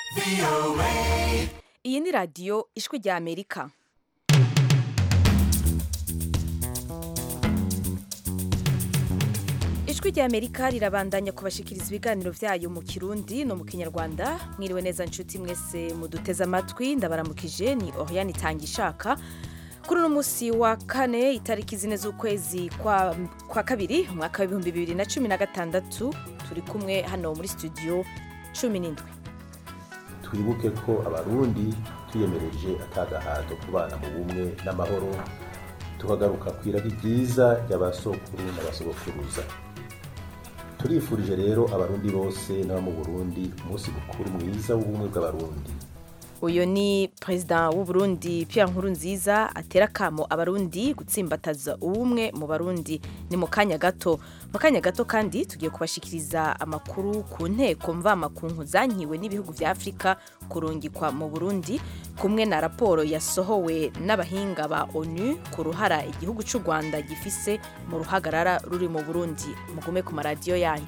iyi ni radiyo ijwi rya amerika ijwi rya amerika rirabandanya kubashikiriza ibiganiro byayo mu kirundi no mu kinyarwanda mwiriwe neza nshuti mwese muduteze amatwi ndabaramukije ni oriane itanga ishaka kuri uno munsi wa kane itariki zine z'ukwezi kwa, kwa kabiri umwaka w'ibihumbi bibiri na cumi na gatandatu turi kumwe hano muri studio cumi n'indwi twibuke ko abarundi twiyemereje atagahato kubana mu bumwe n'amahoro tukagaruka ku irari ryiza ry'abasokuru n'abasogokuruza turifurije rero abarundi bose n'abo mu burundi umunsi mukuru mwiza w'ubumwe bw'abarundi uyu ni perezida w'uburundi Pierre Nkurunziza atera akamo abarundi gutsimbataza ubumwe mu barundi ni mu kanya gato mu kanya gato kandi tugiye kubashikiriza amakuru ku nteko mvamakunku zankiwe n'ibihugu vya afurika kurungikwa mu burundi kumwe na raporo yasohowe n'abahinga ba onu ku ruhara igihugu cy'u rwanda gifise mu ruhagarara ruri mu burundi mugume ku maradiyo yanyu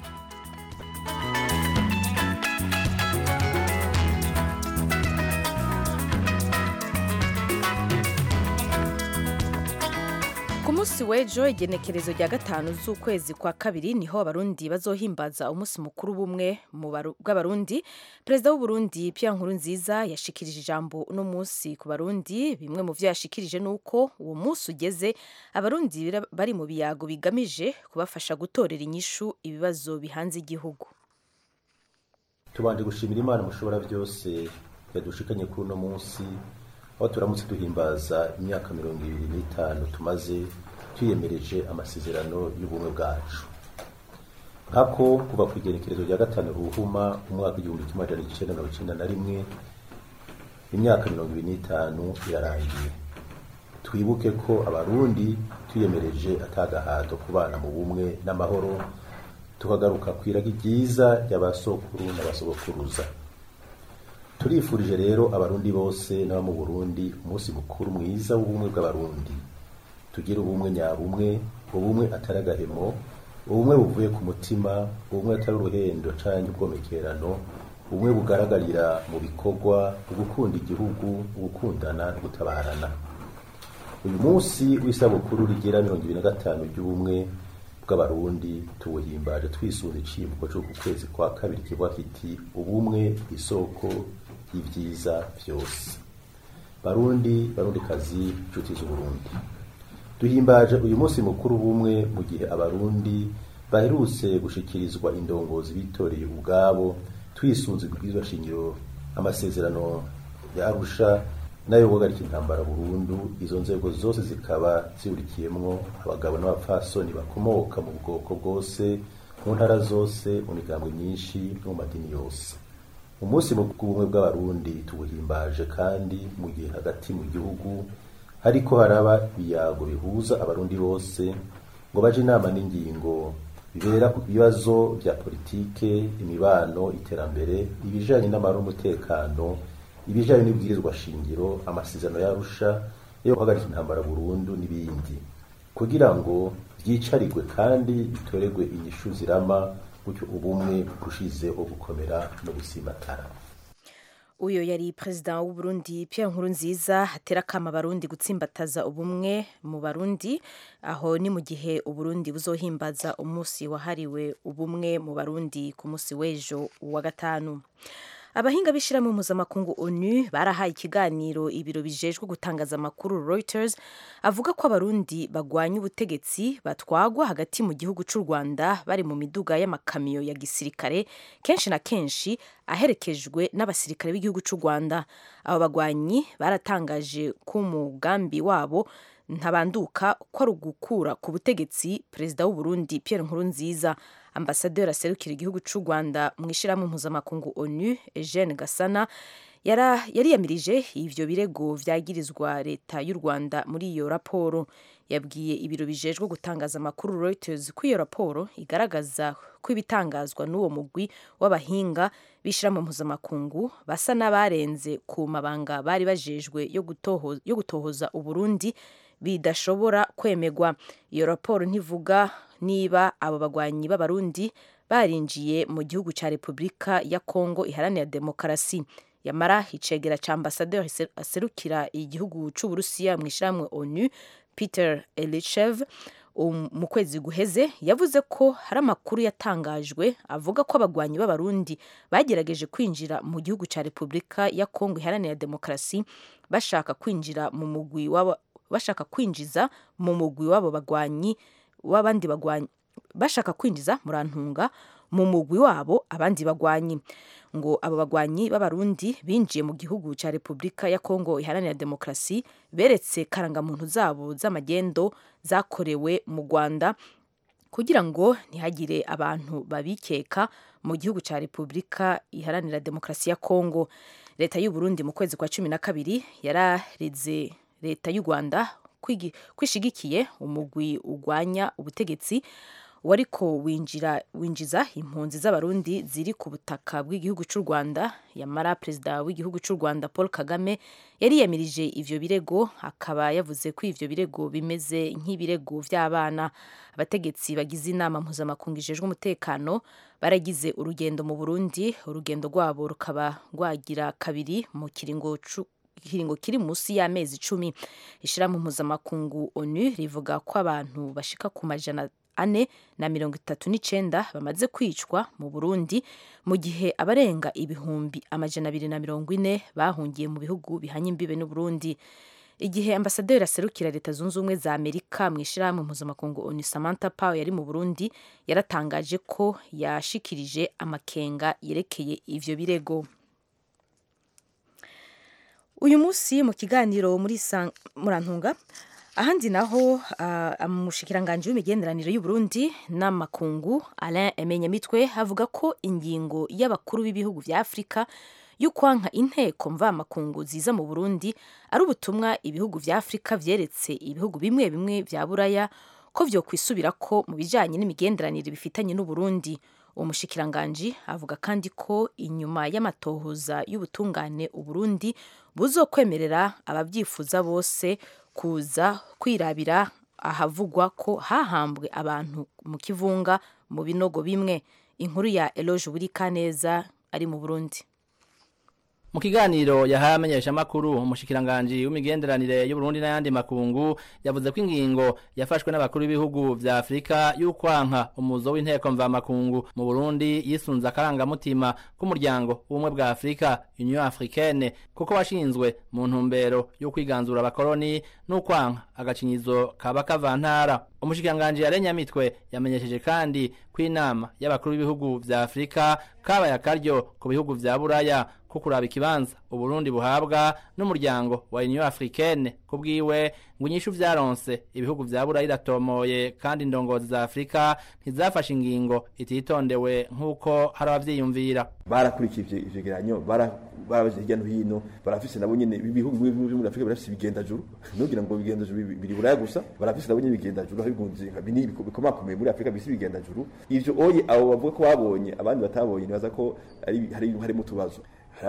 ku munsi w'ejo igenekerezo rya gatanu z'ukwezi kwa kabiri niho abarundi bazohimbaza umunsi mukuru bumwe bw'abarundi perezida w'uburundi Pierre Nkurunziza yashikirije ijambo uno munsi ku barundi bimwe mu vyo yashikirije ni uko uwo munsi ugeze abarundi bari mu biyago bigamije kubafasha gutorera inyishu ibibazo bihanze igihugu tubanje gushimira imana mushobora byose yadushikanye kuri uno munsi aho turamutse duhimbaza imyaka mirongo ibiri n'itanu tumaze twiyemereje amasezerano y'ubumwe bwacu nkako kuva ku igenekerezo rya gatanu ruhuma umwaka w'igihumbi kimwe amajana icenda mirongo icenda na rimwe imyaka mirongo ibiri n'itanu irarangiye twibuke ko abarundi twiyemereje atagahato kubana mu bumwe n'amahoro tukagaruka ku iragi ryiza ry'abasokuru n'abasogokuruza turifurije rero abarundi bose n'abo mu burundi umunsi mukuru mwiza w'ubumwe bw'abarundi tugire ubumwe nyabumwe ubumwe atari agahemo ubumwe buvuye ku mutima ubumwe atari uruhendo canke ubwomekerano ubumwe bugaragarira mu bikorwa ugukunda igihugu ugukundana no gutabarana uyu munsi w'isabukuru rigira mirongo ibiri na gatanu ry'ubumwe bw'abarundi tuwuhimbaje twisunze icivugo co ku kwezi kwa kabiri kivuga kiti ubumwe isoko y'ivyiza vyose barundi barundikazi inshuti z'uburundi duhimbaje uyu munsi mukuru bumwe mu gihe abarundi baherutse gushikirizwa indongozi bitoreye ubwabo twisunze ibwirizwa shingiro amasezerano ya arusha nayo guhagarika intambara burundu izo nzego zose zikaba zihurikiyemwo abagabo n'abapfasoni bakomoka mu bwoko bwose mu ntara zose mu migambwe myinshi no mu madini yose umunsi w'ubumwe bw'abarundi tuwuhimbaje kandi mu gihe hagati mu gihugu hariko haraba ibiyago bihuza abarundi bose ngo baje inama n'ingingo bibera ku bibazo vya politike imibano iterambere ibijanye n'amahoro n'umutekano ibijanye n'ibwirizwa shingiro amasezerano yarusha yo guhagarika intambara burundu n'ibindi kugira ngo vyicarigwe kandi bitoregwe inyishu zirama gutyo ubumwe burushizeho gukomera no gusimatara uyo yari perezida w'uburundi Pierre Nkurunziza atera akama abarundi gutsimbataza ubumwe mu barundi aho ni mu gihe uburundi buzohimbaza umunsi wahariwe ubumwe mu barundi ku munsi w'ejo wa gatanu abahinga b'ishyirahamwe mpuzamakungu onu barahaye ikiganiro ibiro bijejwe gutangaza amakuru reuters avuga ko abarundi bagwanya ubutegetsi batwagwa hagati mu gihugu cy'u rwanda bari mu miduga y'amakamiyo ya gisirikare kenshi na kenshi aherekejwe n'abasirikare b'igihugu cy'u rwanda abo bagwanyi baratangaje ko umugambi wabo ntabanduka ko ari ugukura ku butegetsi perezida w'uburundi Pierre Nkurunziza ambasaderi aserukira igihugu cy'u rwanda mu ishyirahamwe mpuzamakungu onu eugene gasana yariyamirije ivyo birego vyagirizwa leta y'u rwanda muri iyo raporo yabwiye ibiro bijejwe gutangaza amakuru reuters ko iyo raporo igaragaza ko ibitangazwa n'uwo mugwi w'abahinga b'ishyirahamwe mpuzamakungu basa n'abarenze ku mabanga bari bajejwe yo gutohoza uburundi bidashobora kwemegwa iyo raporo ntivuga niba abo bagwanyi b'abarundi barinjiye mu gihugu cya repubulika ya kongo iharanira demokarasi yamara icegera ca ambasaderi aserukira igihugu c'uburusiya mu ishyirahamwe onu peter elichev mu kwezi guheze yavuze ko hari amakuru yatangajwe avuga ko abagwanyi b'abarundi bagerageje kwinjira mu gihugu cya repubulika ya kongo iharanira demokarasi bashaka kwinjira mu mugwi wabo bashaka kwinjiza mu mugwi w'abo bagwanyi w'abandi bagwanyi bashaka kwinjiza murantunga mu mugwi wabo abandi bagwanyi ngo abo bagwanyi b'abarundi binjiye mu gihugu cya repubulika ya kongo iharanira demokarasi beretse karangamuntu zabo z'amagendo zakorewe mu rwanda kugira ngo ntihagire abantu babikeka mu gihugu cya repubulika iharanira demokarasi ya kongo leta y'u Burundi mu kwezi kwa cumi na kabiri yararize leta y'u rwanda kwishigikiye umugwi urwanya ubutegetsi wariko winjira winjiza impunzi z'abarundi ziri ku butaka bw'igihugu cy'u Rwanda yamara perezida w'igihugu cy'u Rwanda Paul Kagame yari yamirije ivyo birego akaba yavuze ko ivyo birego bimeze nk'ibirego vy'abana abategetsi bagize inama mpuzamakungu ijejwe umutekano baragize urugendo mu Burundi urugendo rwabo rukaba rwagira kabiri mu kiringo ikiringo kiri munsi y'amezi icumi ishyirahamwe mpuzamakungu onu rivuga ko abantu bashika ku majana ane na mirongo itatu n'icenda bamaze kwicwa mu burundi mu gihe abarenga ibihumbi amajana abiri na mirongo ine bahungiye mu bihugu bihanye imbibe n'uburundi igihe ambasaderi aserukira leta zunze ubumwe za amerika mu ishyirahamwe mpuzamakungu onu samantha power yari mu burundi yaratangaje ko yashikirije amakenga yerekeye ivyo birego uyu munsi mu kiganiro muri murantunga ahandi naho umushikiranganji w'imigenderanire y'uburundi n'amakungu alain emenyamitwe avuga ko ingingo y'abakuru b'ibihugu vya afurika y'ukwanka inteko mvamakungu ziza mu burundi ari ubutumwa ibihugu vya afurika vyeretse ibihugu bimwe bimwe vya buraya ko vyokwisubirako mu bijanye n'imigenderanire bifitanye n'uburundi uwo mushikiranganji avuga kandi ko inyuma y'amatohoza y'ubutungane uburundi buzokwemerera ababyifuza bose kuza kwirabira ahavugwa ko hahambwe abantu mu kivunga mu binogo bimwe inkuru ya Eloge Burikaneza ari mu Burundi mu kiganiro yahaye amenyeshamakuru umushikiranganji w'imigenderanire y'uburundi n'ayandi makungu yavuze ko ingingo yafashwe n'abakuru b'ibihugu vya afurika y'ukwanka umuzo w'inteko mvamakungu mu burundi yisunze akarangamutima k'umuryango w'ubumwe bwa afurika union africaine kuko washinzwe mu ntumbero yo kwiganzura abakoroni n'ukwanka agacinyizo kaba kavantara umushikiranganji yarenyamitwe yamenyesheje kandi ko inama y'abakuru b'ibihugu vya afurika kabaye akaryo ku bihugu vya buraya ko kuraba ikibanza uburundi buhabwa n'umuryango wa union africaine kubwiwe ngo inyishu vyaronse ibihugu vya buraya iratomoye kandi indongozi za afurika ntizafashe ingingo ititondewe nk'uko hari abavyiyumvira barakurikije ivyegeranyo barabaje hirya no hino barafise nabo nyene ibihugu bimwe byo muri afurika barafise ibigendajuru nugira ngo ibigendajuru biri buraya gusa barafise nabo nyene ibigendajuru bigunze bini bikomakomeye muri afurika bisi ibigendajuru ivyo oye abo bavuga ko babonye abandi batabonye nibaza ko hari harimo utubazo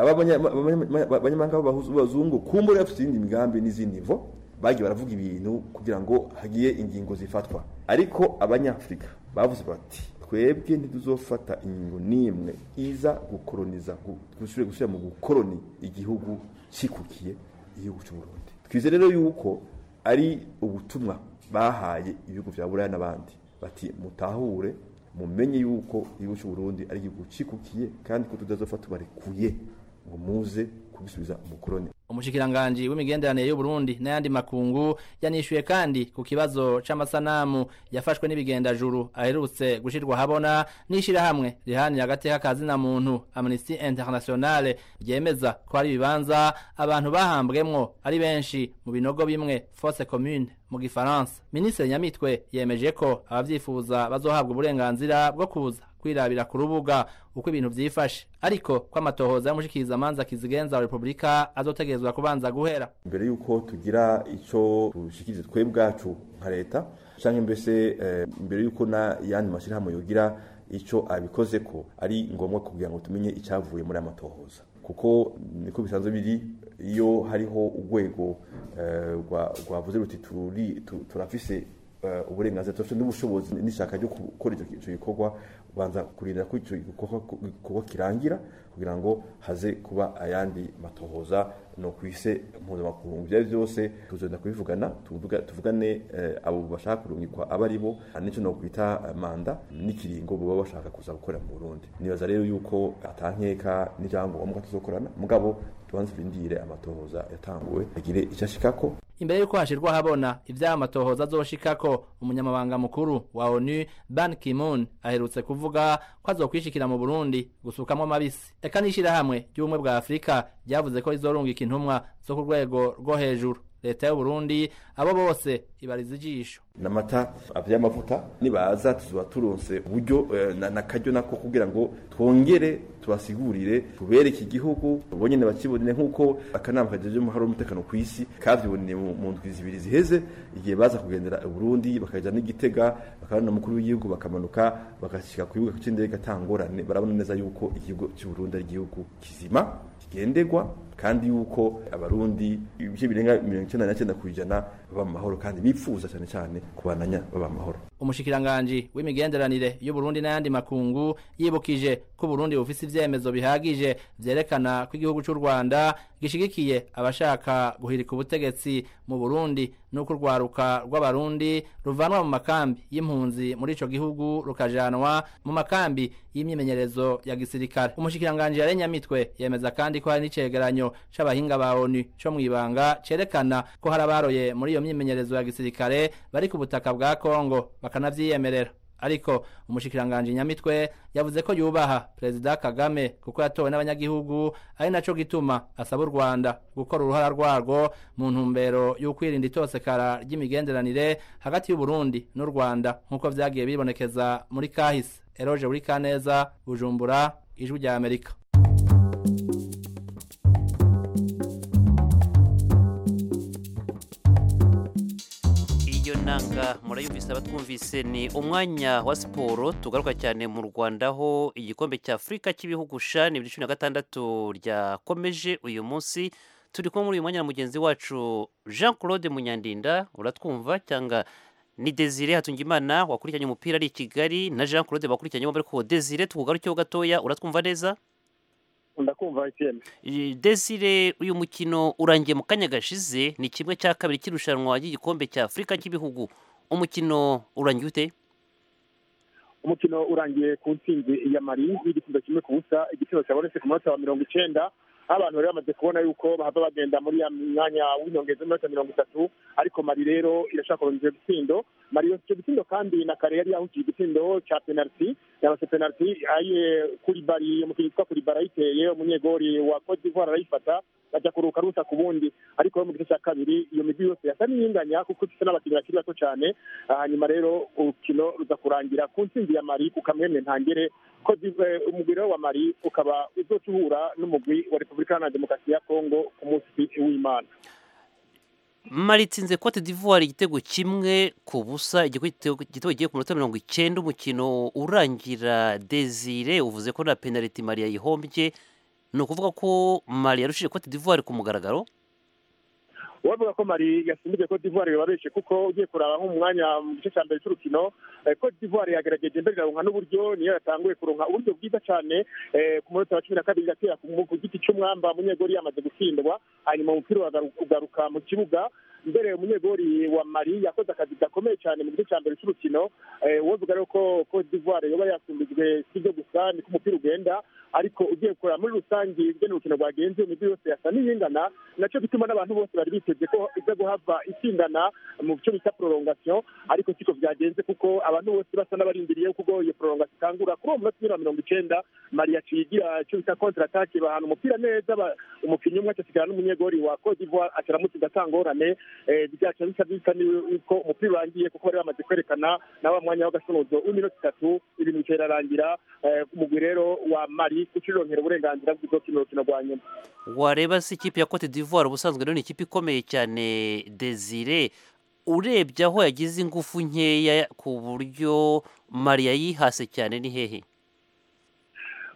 abanyamahanga b'abazungu kumbura bafite izindi migambi n'izindi mvo bagiye baravuga ibintu kugira ngo hagiye ingingo zifatwa ariko abanyafurika bavuze bati twebwe ntituzofata ingingo n'imwe iza gukoroniza gusubira gusubira mu gukoroni igihugu kikukiye igihugu cy'uburundi twize rero yuko ari ubutumwa bahaye ibihugu vya buraya n'abandi bati mutahure mumenye yuko igihugu cy'uburundi ari igihugu kikukiye kandi ko tutazofata tubarekuye ngo muze kubisubiza umukoroni umushikiranganji w'imigenderanire y'uburundi n'ayandi makungu yanishuye kandi ku kibazo c'amasanamu yafashwe n'ibigendajuru aherutse gushirwa habona n'ishirahamwe rihanira agateka kazina muntu amnesty internationale ryemeza ko hari ibibanza abantu bahambwemwo ari benshi mu binogo bimwe fosse commune mu gifaransa minisitiri nyamitwe yemeje ko abavyifuza bazohabwa uburenganzira bwo kuza kwirabira ku rubuga uko ibintu vyifashe ariko ko amatohoza y'umushikiriza amanza kizigenza wa repubulika azotegerezwa kubanza guhera mbere yuko tugira ico tushikirize twe bwacu nka leta canke mbese eh, mbere yuko na yandi mashirahamwe yogira ico abikoze ko ari ngombwa kugira ngo tumenye icavuye muri amatohoza kuko niko bisanzwe biri iyo hariho urwego rwavuze ruti turafise uburenganzira turafite n'ubushobozi n'ishaka ryo gukora icyo gikorwa banza kurindira ko icyo gikorwa kirangira kugira ngo haze kuba ayandi matohoza no kwise mpuzamakungu ibyo byose tuzenda kubivugana tuvugane abo bashaka kurungikwa aba ari bo n'icyo no kwita manda n'ikiringo baba bashaka kuza gukora mu Burundi nibaza rero yuko atankeka n'ibyangombwa tuzokorana mugabo tubanze turindire amatohoza yatanguwe agire icyo ashikako imbere yuko hashirwa habona ivyaha amatohoza azoshikako umunyamabanga mukuru wa onu ban kimun aherutse kuvuga ko azokwishikira mu burundi gusukamwo amabisi eka n'ishirahamwe ry'ubumwe bwa afurika ryavuze ko rizorungika intumwa zo ku rwego rwo hejuru leta y'uburundi abo bose ibariza ijisho n'amata vy'amavuta nibaza tuzoba turonse uburyo nakaryo nako kugira ngo twongere tubasigurire tubereke igihugu bonyene bakibonere nk'uko akanama kajeje umuhari w'umutekano ku isi kavyiboneye mu ndwi zibiri ziheze igihe baza kugendera uburundi bakaja n'igitega bakabona umukuru w'igihugu bakamanuka bagashika ku kibuga c'indege atangorane barabona neza yuko igihugu c'uburundi ari igihugu kizima kigendegwa kandi yuko abarundi ibice birenga mirongo icenda na cenda kw'ijana baba mu mahoro kandi bipfuza cyane cyane kubananya baba mu mahoro umushikiranganji w'imigenderanire y'uburundi n'ayandi makungu yibukije ko uburundi bufise ivyemezo bihagije vyerekana ko igihugu c'u rwanda gishigikiye abashaka guhirika ubutegetsi mu burundi n'uko urwaruka rw'abarundi ruvanwa mu makambi y'impunzi muri ico gihugu rukajanwa mu makambi y'imyimenyerezo ya gisirikare umushikiranganji yarenyamitwe yemeza kandi ko hari n'icegeranyo c'abahinga ba onu co mw'ibanga cerekana ko hari abaroye muri iyo myimenyerezo ya gisirikare bari ku butaka bwa kongo bakanavyiyemerera ariko umushikiranganji nyamitwe yavuze ko yubaha perezida kagame kuko yatowe n'abanyagihugu ari naco gituma asaba u rwanda gukora uruhara rwarwo mu ntumbero y'ukwirinda itosekara ry'imigenderanire hagati y'uburundi n'u rwanda nk'uko vyagiye bibonekeza muri kahise eroje buri kaneza bujumbura ijwi rya amerika iyo nanga murayumvise abatwumvise ni umwanya wa siporo tugaruka cyane mu rwanda aho igikombe cya afurika cy'ibihugu sha ni bibiri cumi na gatandatu ryakomeje uyu munsi turi kumwe muri uyu mwanya na mugenzi wacu jean claude munyandinda uratwumva cyangwa ni desire hatungimana wakurikiranye umupira ari i kigali na jean claude bakurikiranye bombi ariko desire tukugarukeho gatoya uratwumva neza ndakumva ikindi desire uyu mukino urangiye mu kanya gashize ni kimwe cya kabiri cy'irushanwa ry'igikombe cya afurika cy'ibihugu umukino urangiye ute umukino urangiye ku ntsinzi ya mari y'igitsinda kimwe ku busa igitsinda cyabonetse ku munota wa mirongo icenda aho abantu bari bamaze kubona yuko bahava bagenda muri ya mwanya w'inyongeza w'iminota mirongo itatu ariko mari rero irashaka kurondera igitsindo mari icyo gitsindo kandi na kare yari yahukiye igitsindo cya penaliti yabase penaliti aye kuri bari umukinnyi witwa kuri bari ayiteye umunyegori wa cote d'ivoire arayifata bajya kuruka rusa ku bundi ariko mu gice cya kabiri iyo migwi yose yasa n'iyinganya kuko ifite n'abakinnyi bakiri bato cyane hanyuma rero urukino ruza kurangira ku ntsinzi ya mari ku kamwemwe ntangere ko umugwi wa mari ukaba uzoca uhura n'umugwi wa repubulika iharanira demokarasi ya kongo ku munsi w'imana mari itsinze cote d'ivoire igitego kimwe ku busa igitego gigiye ku minota mirongo icyenda umukino urangira desire uvuze ko na penaliti mari yayihombye ni ukuvuga ko mari yarushije cote d'ivoire ku mugaragaro uwavuga ko mari yasimbije cote d'ivoire bibabeshe kuko ugiye kuraba nk'umwanya mu gice cya mbere cy'urukino cote d'ivoire yagerageje mbere iraronka n'uburyo niyo yatanguye kuronka uburyo bwiza cyane ku munota wa cumi na kabiri igatera ku giti cy'umwamba munyegori yamaze gutsindwa hanyuma umupira ugaruka mu kibuga mbere umunyegori wa mari yakoze akazi gakomeye cyane mu gice cya mbere cy'urukino wovuga rero ko cote d'ivoire yoba yasumbijwe si byo gusa niko umupira ugenda ariko ugiye kureba muri rusange ibyo urukino rwagenze imijyi yose yasa n'iyingana nacyo gituma n'abantu bose bari biteze ko iza guhava itsindana mu cyo bita prolongation ariko siko byagenze kuko abantu bose basa n'abarindiriye kuko iyo prolongation itangura kuri uwo munota wa mirongo icyenda mari yaciye igira icyo bita contre attaque bahana umupira neza umukinnyi umwe acasigara n'umunyegori wa cote d'ivoire acaramutsinda atangorane byaca bisa bisa ko umupira urangiye kuko bari bamaze kwerekana na wa mwanya w'agasonozo w'iminota itatu ibintu bikerarangira umugwi rero wa mari kucironkera uburenganzira bwo gukina urukino rwa nyuma wareba si ikipe ya cote d'ivoire ubusanzwe rero ni ikipe ikomeye cyane desire urebye aho yagize ingufu nkeya ku buryo mari yayihase cyane ni hehe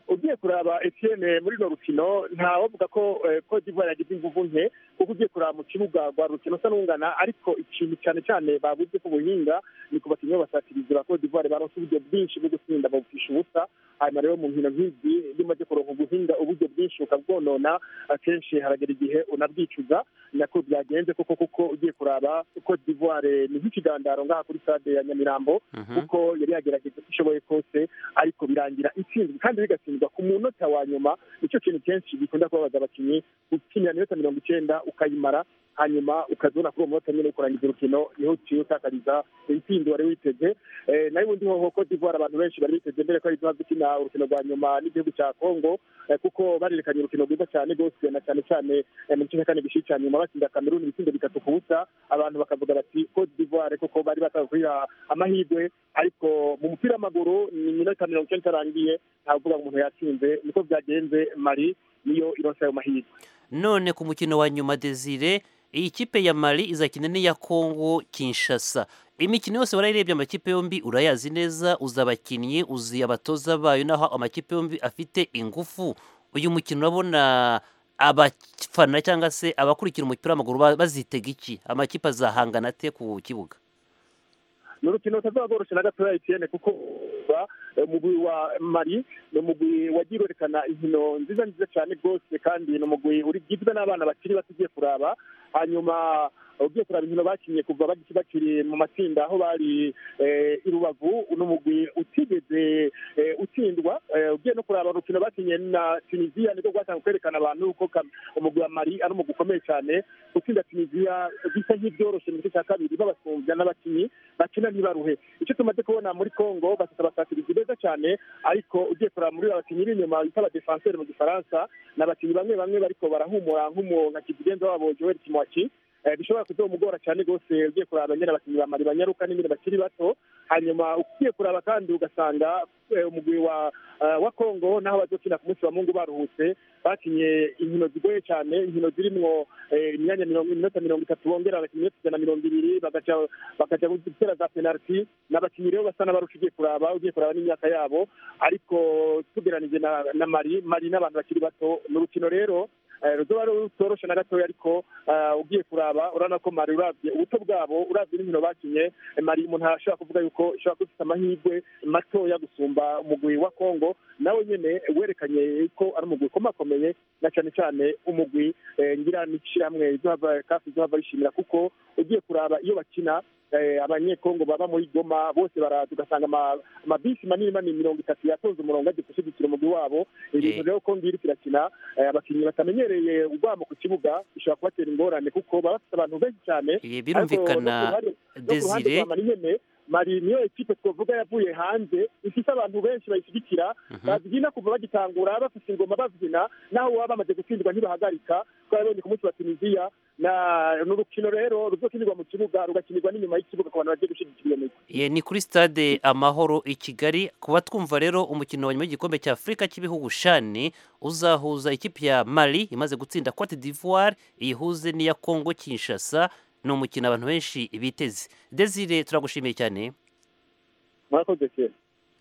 ugiye kuraba etienne muri runo rukino ntawavuga ko eh, cote d'ivoire yagize inguvu nke kuko ugiye kuraba mu kibuga rwa rukino usa n'ungana ariko ikintu cyane cyane babuze ku buhinga ni ku bakinnyi b'abasatirizi ba cote d'ivoire baronse uburyo bwinshi bwo gutsinda babupfisha ubusa hanyuma rero mu nkino nk'izi iyo umaze kuronka ubuhinga uburyo bwinshi ukabwonona akenshi haragera igihe unabwicuza nako byagenze koko kuko ugiye kuraba cote d'ivoire ni nk'ikigandaro ngaha kuri stade ya nyamirambo kuko yari yagerageje uko ishoboye kose ariko birangira itsinzwe kandi bigatsindwa ku munota wa nyuma nicyo kintu kenshi bikunda kubabaza abakinnyi ukinira minota mirongo icyenda ukayimara hanyuma ukazibona kuri uwo munota nyine ukurangiza urukino niho uciye utakariza intsinzi wari witeze Eh, nayo ubundi hoho cote d'ivoire abantu benshi bari biteze mbere ko ari iziba gukina urukino rwa nyuma n'igihugu cya congo eh, kuko barerekanye urukino rwiza cyane rwose na cyane cyane eh, mu gice cya kane gishi cya nyuma batsinda kameruni ibitsindo bitatu ku busa abantu bakavuga bati cote d'ivoire kuko bari bashaka kuyiha amahirwe ariko mu mupira w'amaguru ni iminota mirongo icyenda itarangiye ntavuga ngo umuntu yatsinze niko byagenze mari niyo ironse ayo mahirwe none ku mukino wa nyuma desire iyi kipe ya mali izakina n'iya kongo kinshasa imikino yose warayirebye amakipe yombi urayazi neza uzi abakinnyi uzi abatoza bayo naho amakipe yombi afite ingufu uyu mukino urabona abafana cyangwa se abakurikira umupira w'amaguru ba- bazitega iki amakipe azahangana ate ku kibuga ni urukino rutazaba rworoshye na gatoya etiyene kuko ba- umugwi wa mari ni umugwi wagiye werekana inkino nziza nziza cyane rwose kandi ni umugwi ugizwe n'abana bakiri bato ugiye kuraba hanyuma ugiye kuraba inkino bakinnye kuva baki- bakiri mu matsinda aho bari eh, i rubavu ni umugwi utigeze eh, utsindwa Eh, ugiye no kuraba urukino bakinye na tunisiya nibwo rwatanzwe kwerekana abantu ko Kam- umugwi wa mari ari umugwi ukomeye cyane gutsinda tunisiya bisa nk'ibyoroshye mu gice cya kabiri babasumbya n'abakinnyi bakina ntibaruhe icyo tumaze kubona muri congo bafite abasatirizi beza cyane ariko ugiye kuraba muri abakinnyi b'inyuma bita abadefanseri mu gifaransa ni abakinnyi bamwe bamwe bariko barahumura nk'umu nka kizigenza wabo joel kimwaki Eh, bishobora kuzomugora cyane rwose ugiye kuraba nyine abakinnyi ba mari banyaruka n'ibindi bakiri bato hanyuma ugiye kuraba kandi ugasanga eh, umugwi wa eh, wa congo naho bazokina ku munsi wa mungu baruhutse bakinye inkino zigoye cyane inkino zirimwo eh, imyanya mirongo iminota mirongo itatu bongera abakinnyi benshi ijana na mirongo ibiri bagaca bakaja gutera za penaliti n'abakinnyi rero basa n'abarusha ugiye kuraba ugiye kuraba n'imyaka yabo ariko tugeranije na, na mari mari n'abantu bakiri bato ni urukino rero eh, ruzoba rutoroshe na gatoya ariko eh, ugiye kuraba urabona ko mari uravye ubuto bwabo uravye n'inkino bakinye eh, mari umuntu arashobora kuvuga yuko ishobora kuba ifite amahirwe matoya gusumba umugwi wa congo nawe nyene werekanye ko ari umugwi ukomakomeye na cyane cyane umugwi eh, ngira n'ishyirahamwe izohava kafi izohava rishimira kuko ugiye kuraba iyo bakina eh, abanyekongo baba muri goma bose baraza ugasanga ama- amabisi manini manini mirongo itatu yatonze umurongo agiye gushyigikira umugwi wabo ibintu rero ko ngiri kirakina eh, abakinnyi batamenyereye urwamo ku kibuga bishobora kubatera ingorane kuko baba bafite abantu benshi cyane Eh, birumvikana ariko no ku ruhande- no ku ruhande Desire rwa mari nyene mari niyo ekipe twavuga yavuye hanze ifite abantu benshi bayishyigikira babyina kuva bagitangura bafite ingoma babyina naho baba bamaze gutsindwa ntibahagarika twabonye ku munsi wa tunisiya na ni urukino rero ruzokinirwa mu kibuga rugakinirwa n'inyuma y'ikibuga ku bantu bagiye gushyigikira iyo migwi Ye, ni kuri stade amahoro i kigali kuba twumva rero umukino wa nyuma w'igikombe cya afurika cy'ibihugu shani uzahuza ikipe ya mali imaze gutsinda cote d'ivoire iyihuze n'iya congo kinshasa ni umukino abantu benshi biteze desire turagushimiye cyane murakoze cyane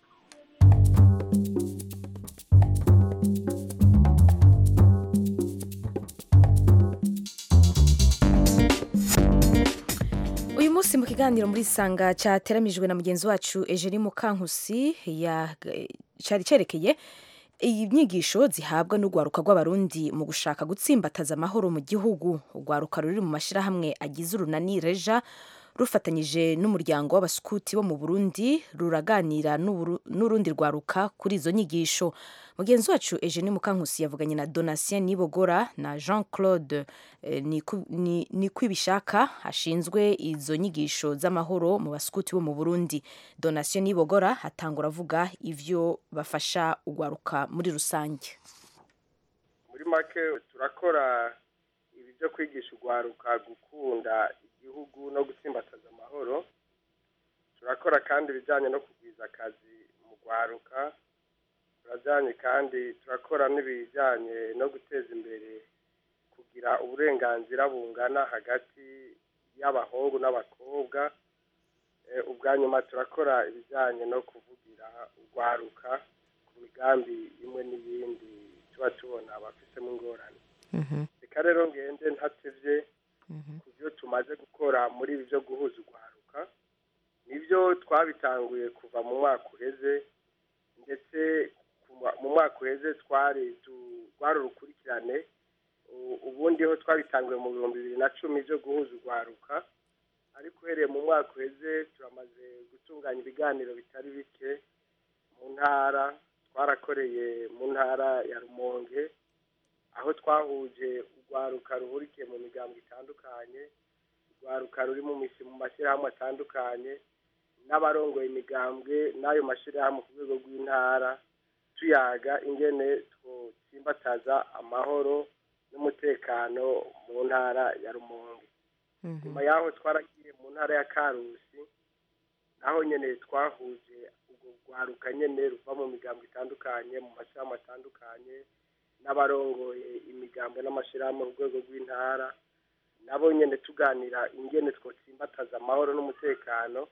uyu munsi mu kiganiro muri sanga cyateramijwe na mugenzi wacu Eugenie Mukankusi ya cyari cyerekeye inyigisho zihabwa n'urwaruka rw'abarundi mu gushaka gutsimbataza amahoro mu gihugu urwaruka ruri mu mashyirahamwe agize urunani reja rufatanyije n'umuryango w'abasukuti bo mu burundi ruraganira n'Uburu- n'urundi rwaruka kuri izo nyigisho mugenzi wacu Eugenie Mukankusi yavuganye na Donatien Nibogora na Jean Claude eh, Niku- Ni- Nikwibishaka ashinzwe izo nyigisho z'amahoro mu basukuti bo mu Burundi Donatien Nibogora atangura avuga ivyo bafasha urwaruka muri rusange muri make turakora ibi byo kwigisha urwaruka gukunda igihugu no gutsimbataza amahoro turakora kandi ibijyanye no kugwiza akazi mu rwaruka turajyanye kandi turakora n'ibijyanye no guteza imbere kugira uburenganzira bungana hagati y'abahungu n'abakobwa Eh, ubwa nyuma turakora ibijyanye no kuvugira urwaruka ku migambi imwe n'iyindi tuba tubona abafisemo ingorane Mhm. reka rero ngende ntatevye Mhm. ku byo tumaze gukora muri ibi byo guhuza urwaruka nibyo twabitanguye kuva mu mwaka uheze ndetse kuva- mu mwaka uheze twari tu- rwari urukurikirane U- ubundi ho twabitanguye mu bihumbi bibiri na cumi byo guhuza urwaruka ariko uhereye mu mwaka uheze turamaze gutunganya ibiganiro bitari bike mu ntara twarakoreye mu ntara ya rumonge aho twahuje urwaruka ruhurikiye mu migambo itandukanye urwaruka ruri mu misi mu mashyirahamwe atandukanye n'abarongoye imigambwe n'ayo mashyirahamwe ku rwego rw'intara tuyaga ingene twotsimbataza amahoro n'umutekano mu ntara ya rumonge nyuma yaho twaragiye mu ntara ya karusi naho nyene twahuje urwo rwaruka nyene ruva mu migambo itandukanye mu mashyirahamwe atandukanye n'abarongoye imigambo n'amashyirahamwe ku rwego rw'intara nabo nyene tuganira ingene twotsimbataza amahoro n'umutekano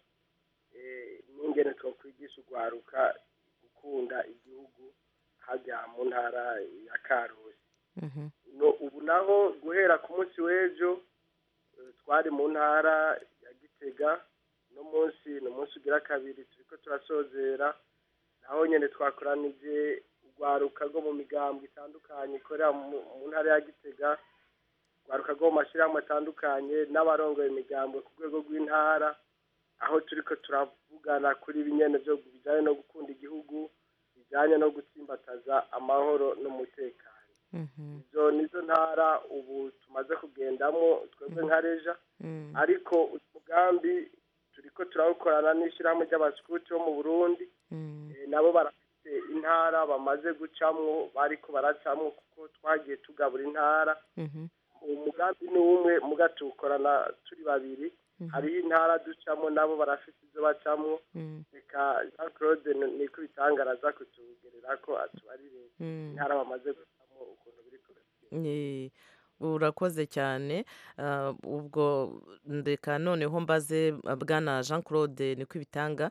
eh, n'ingene twokwigisha urwaruka gukunda igihugu hajya mu ntara ya karusi Mhm. no ubu naho guhera ku munsi w'ejo eh, twari mu ntara ya gitega no munsi ni umunsi ugira kabiri turiko turasozera naho nyene twakoranije urwaruka rwo mu migambo itandukanye ikorera mu mu ntara ya gitega urwaruka rwo mu mashyirahamwe atandukanye n'abarongoye imigambo ku rwego rw'intara aho turiko turavugana kuri binyene byo bijanye no gukunda igihugu bijanye no gutsimbataza amahoro n'umutekano Mhm. izo nizo ntara ubu tumaze kugendamo twebwe nka reja Mm. ariko uyu mugambi turiko turawukorana n'ishyirahamwe ry'abasikuti bo mu burundi Mm. Eh, nabo barafite intara bamaze gucamwo bariko baracamwo kuko twagiye tugabura intara Mhm. umugambi ni umwe muga tuwukorana turi babiri hariho intara ducamo nabo barafite izo bacamwo Mm. reka jean claude ni- niko bitangaraza kutugerera ko atubarire Mm. intara bamaze gucamo ukuntu biri kubera Eh, urakoze cyane Ah, ubwo ndeka noneho mbaze ah, bwana jean claude niko ibitanga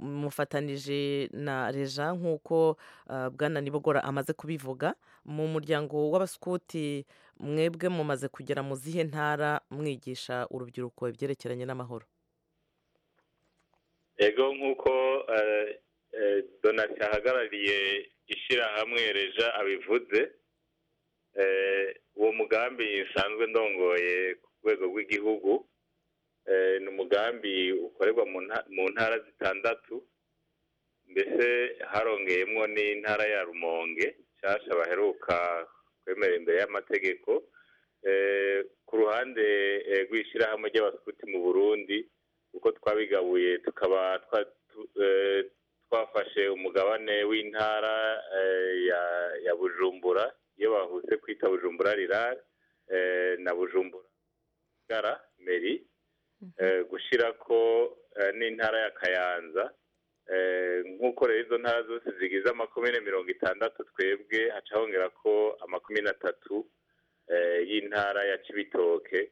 mufatanije na reja nk'uko ah, bwana nibogora amaze kubivuga mu muryango w'abasikuti mwebwe mumaze kugera mu zihe ntara mwigisha urubyiruko ibyerekeranye n'amahoro ego nk'uko eh, eh, donati ahagarariye ishyirahamwe reja abivuze eh, uwo mugambi nsanzwe ndongoye ku rwego rw'igihugu eh, ni umugambi ukorerwa mu nta- mu ntara zitandatu mbese harongeyemwo n'intara ya rumonge nshasha baheruka kwemera imbere y'amategeko Eh, ku ruhande eh, rw'ishyirahamwe ry'abaskuti mu burundi uko twabigabuye tukaba twa- tu- eh, twafashe umugabane w'intara eh, ya ya bujumbura iyo bahuse kwita bujumbura rirare eh, na bujumbura gara meri eh, gushirako eh, n'intara ya kayanza Eh, nk'uko rero izo ntara zose zigize amakomine mirongo itandatu twebwe haca hongera ko amakomine atatu eh, y'intara ya cibitoke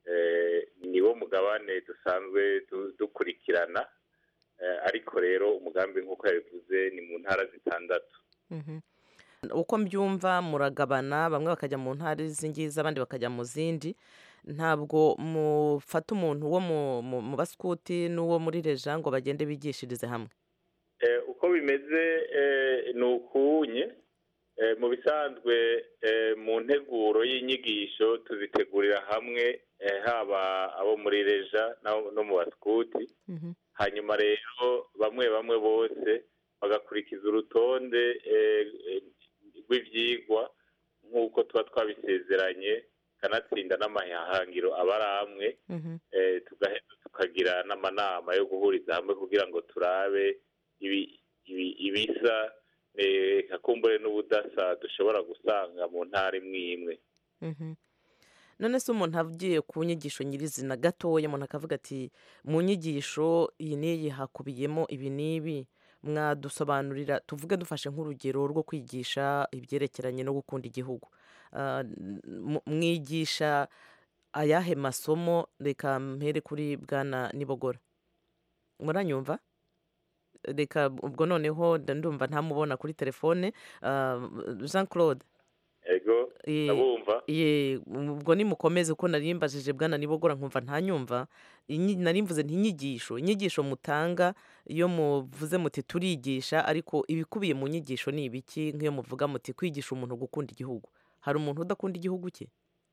eh, niwo mugabane dusanzwe du- dukurikirana eh, ariko rero umugambi nk'uko yabivuze ni mu ntara zitandatu Mhm. uko mbyumva muragabana bamwe bakajya mu ntara z'ingizi abandi bakajya mu zindi ntabwo mufata umuntu wo mu- mu mu basikuti n'uwo muri reja ngo bagende bigishirize hamwe Eh, uko bimeze eh, ni ukunye Eh, mu bisanzwe eh, mu nteguro y'inyigisho tuzitegurira hamwe eh, haba abo muri reja n'abo- no mu basikuti Mhm. hanyuma rero bamwe bamwe bose bagakurikiza urutonde eh, eh, rw'ivyigwa nk'uko tuba twabisezeranye kanatsinda n'amahangiro aba ari amwe Mhm. eh, tugaheza tukagira n'amanama yo guhuriza hamwe kugira ngo turabe ibi- ibi- ibisa eh, kakumbure n'ubudasa dushobora gusanga mu ntara imwe imwe Mhm. none se umuntu agiye ku nyigisho nyirizina gatoya umuntu akavuga ati mu nyigisho iyi n'iyi hakubiyemo ibi n'ibi mwadusobanurira tuvuge dufashe nk'urugero rwo kwigisha ibyerekeranye no gukunda igihugu Ah, m- mwigisha ayahe masomo reka mpere kuri bwana nibogora muranyumva reka ubwo noneho ndumva ntamubona kuri telefone Ah, jean claude ego Eh, ndabumva ye ubwo nimukomeze uko nari mbajije bwana nibogora nkumva ntanyumva Inyi- nari mvuze ntinyigisho inyigisho mutanga iyo muvuze muti turigisha ariko ibikubiye mu nyigisho ni ibiki nk'iyo muvuga muti kwigisha umuntu gukunda igihugu hari umuntu udakunda igihugu cye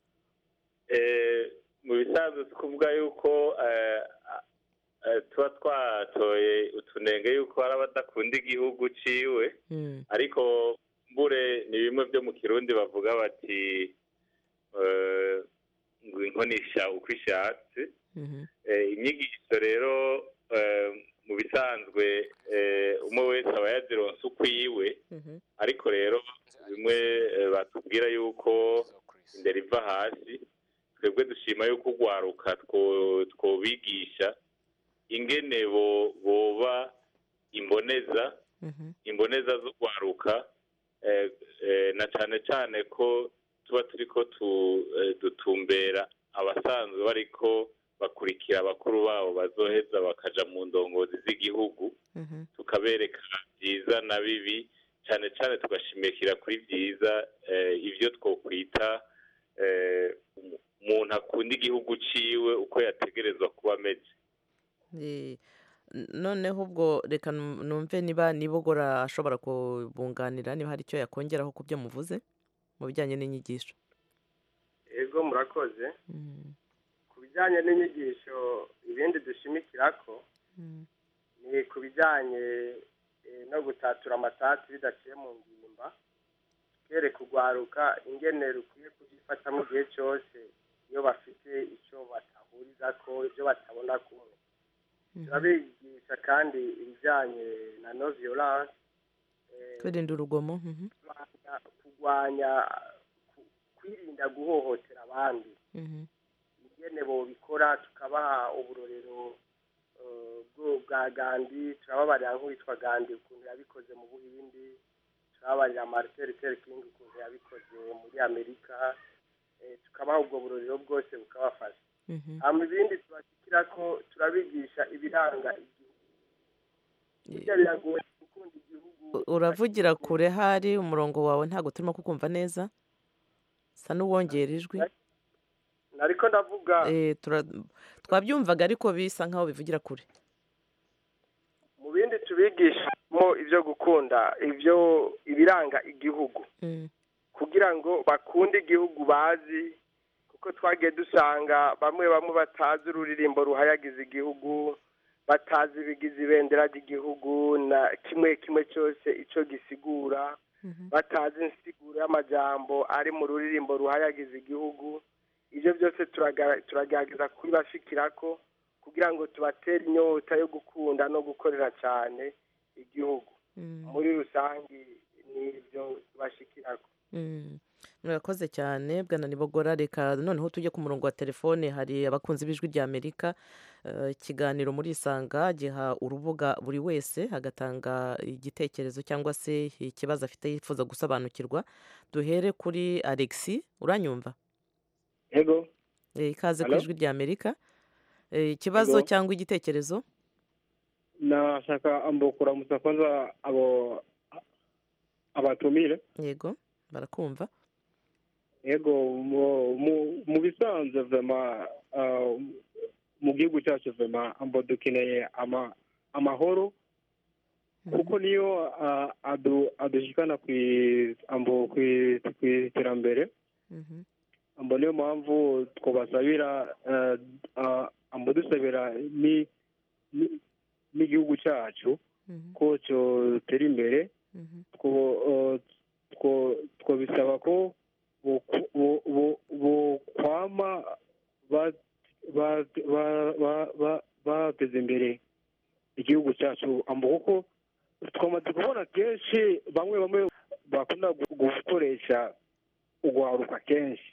Eh, mu bisanzwe si kuvuga yuko eh, eh, tuba twatoye utunenge yuko hari abadakunda igihugu ciwe Mm, ariko mbure ni bimwe byo mu kirundi bavuga bati eh, ngo inkonisha uko ishatse mhm, Eh, inyigisho rero eh, mu bisanzwe eh, umwe wese aba yazironse ukwiwe mhm, ariko rero bimwe eh, batubwira yuko indera iva hasi twebwe dushima yuko urwaruka two- twobigisha ingene bo- boba imboneza mhm, imboneza z'urwaruka eh, eh, na cane cane ko tuba turiko tu- eh, dutumbera abasanzwe bariko bakurikira abakuru babo bazoheza bakaja mu ndongozi z'igihugu mhm, tukabereka byiza na bibi cyane cyane tugashimikira kuri byiza eh, ibyo twokwita eh, umu- umuntu akunda igihugu ciwe uko yategerezwa kuba ameze eh, n- noneho ubwo reka num- numve niba nibogora ashobora kubunganira niba hari icyo yakongeraho ku byo muvuze mu bijyanye n'inyigisho ego murakoze Mm, ku bijyanye n'inyigisho ibindi dushimikira ko mm, ni ku bijyanye eh, no gutatura amatati bidaciye mu ngimba kereka urwaruka ingene rukwiye kubyifata mu gihe cyose iyo bafite icyo batahuriza ko ibyo batabona kumwe mhm. turabigisha kandi ibijyanye na no violence eh, kwirinda urugomo mhm, kurwanya- kurwanya ku- kwirinda guhohotera abandi mhm, ingene bobikora tukabaha uburorero eh, bwo- bwa gandi turababarira nk'uwitwa gandi ukuntu yabikoze mu buhindi turababarira martin luther king ukuntu yabikoze muri amerika eh, tukabaha ubwo burorero bwose bukabafasha mhm. hama ibindi tubashyikira ko turabigisha ibiranga igihugu Eh, burya biragoye gukunda igihugu u- uravugira kure hari umurongo wawe ntabwo turimo kukumva neza sa n'uwongera ijwi nariko ndavuga Eh, tura- twabyumvaga ariko bisa nkaho bivugira kure mu bindi tubigishamo ibyo gukunda ibyo ibiranga igihugu Mm, kugira ngo bakunde igihugu bazi kuko twagiye dusanga bamwe bamwe batazi ururirimbo ruhayagiza igihugu batazi ibigize ibendera ry'igihugu na kimwe kimwe cyose icyo gisigura mhm, batazi insiguro y'amajambo ari mu ruririmbo ruhayagiza igihugu ibyo byose turaga- turagerageza kubibashikira ko kugira ngo tubatere inyota yo gukunda no gukorera cyane igihugu mm, muri rusange ni ibyo tubashikira ko mm. murakoze cyane bwana nibogora reka noneho tujye ku murongo wa telefone hari abakunzi b'ijwi rya amerika Eh, ikiganiro muri isanga giha urubuga buri wese agatanga igitekerezo cyangwa se ikibazo afite yifuza gusobanukirwa duhere kuri alexi uranyumva yego Eh, ikaze ku Hello? ijwi rya amerika Eh, ikibazo Yego. cyangwa igitekerezo nashaka ambo kuramutsa kwanza abo abatumire yego barakumva yego mu- mu- mu bisanzwe vema ah, mu gihugu cyacu vema ambo dukeneye ama- amahoro kuko niyo ah, adu- adushikana kwi- ambo kwi- kw'iterambere Mhm, ambo niyo mpamvu twabasabira eh, ah, ambo dusabira ni- ni- n'igihugu cyacu mhm, ko cyotera imbere mhm, two- eh, two- twabisaba ko boku- bo- bo- bokwama ba- ba- ba- ba- ba- bateza imbere igihugu cyacu ambo kuko twamaze kubona kenshi bamwe bamwe bakunda gu- gukoresha ugwaruka kenshi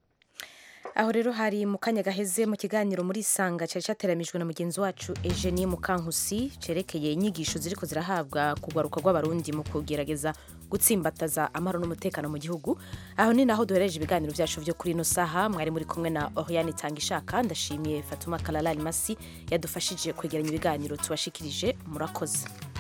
aho rero hari mu kanya gaheze mu kiganiro muri isanga cyari cyateramijwe na mugenzi wacu Eugenie Mukankusi cyerekeye inyigisho ziriko zirahabwa kugwaruka rw'abarundi mu kugerageza gutsimbataza amahoro n'umutekano mu gihugu aho ni naho duhereje ibiganiro byacu byo kuri ino saha mwari muri kumwe na Oriane Tangishaka ndashimiye Fatuma Kalala Masi yadufashije kwegeranya ibiganiro tubashikirije murakoze